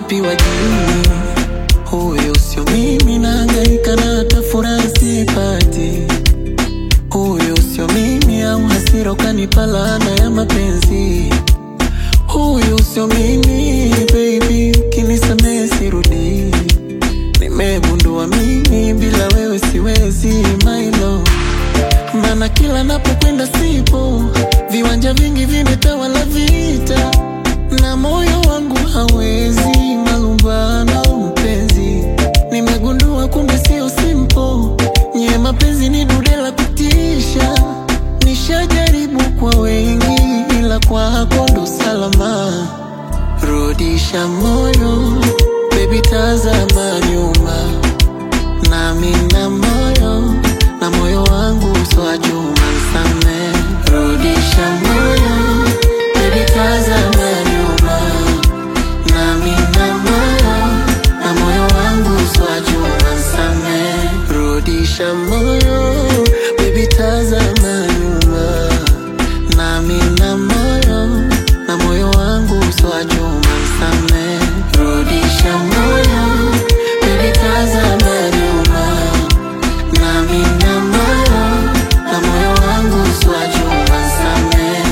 wapi wajini? Huyo sio mimi, nahangaika na hata furaha sipati. Huyo sio mimi, au hasira ukanipa laana ya mapenzi. Huyo sio mimi baby, kinisamehe sirudi. Nimegundua mimi bila wewe siwezi my love. Maana kila napokwenda sipo, viwanja vingi vimetawala vita, na moyo wangu hawezi malumbano. Mpenzi, nimegundua kumbe sio simple, nye mapenzi ni dude la kutisha. Nishajaribu kwa wengi, ila kwako ndo salama. Rudisha moyo, baby, tazama nyuma, nami na moyo na moyo wangu swajuma msame. Rudisha moyo, baby, tazama nyuma, nami na moyo na moyo wangu swajuma msame. Rudisha moyo, baby, tazama nyuma, nami na moyo na moyo wangu swajuma msame. Rudisha moyo, baby, tazama nyuma nami na moyo na moyo wangu swajuma msame.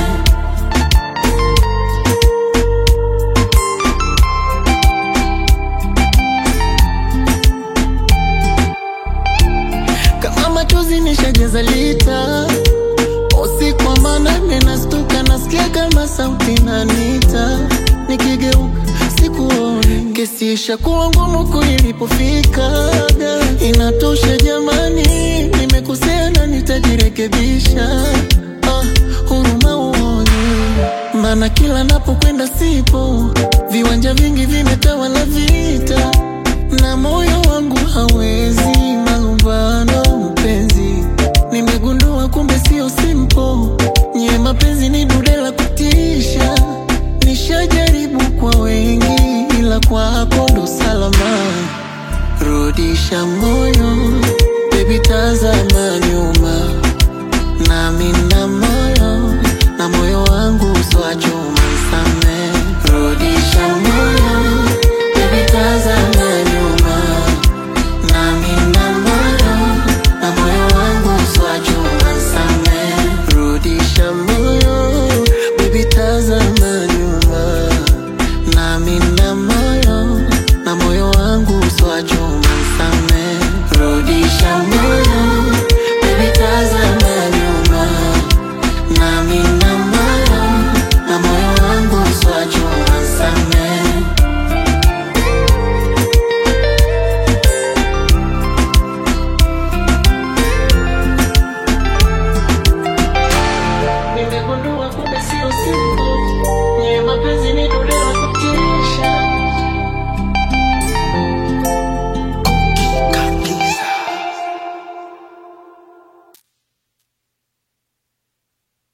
Kama machozi nishajaza lita usiku wa manane, nastuka nasikia kama sauti nanita, nikigeuka sikuoni, kesi ishakuwa ngumu kulipofika. Inatosha jamani, nimekosea na nitajirekebisha. Ah, huruma uone, maana kila napokwenda sipo, viwanja vingi vimetawala vita, na moyo wangu hawezi malumbano. Mpenzi, nimegundua kumbe sio simple, nye mapenzi ni dude la kutisha. Nishajaribu kwa wengi, ila kwako ndo salama. Rudisha moyo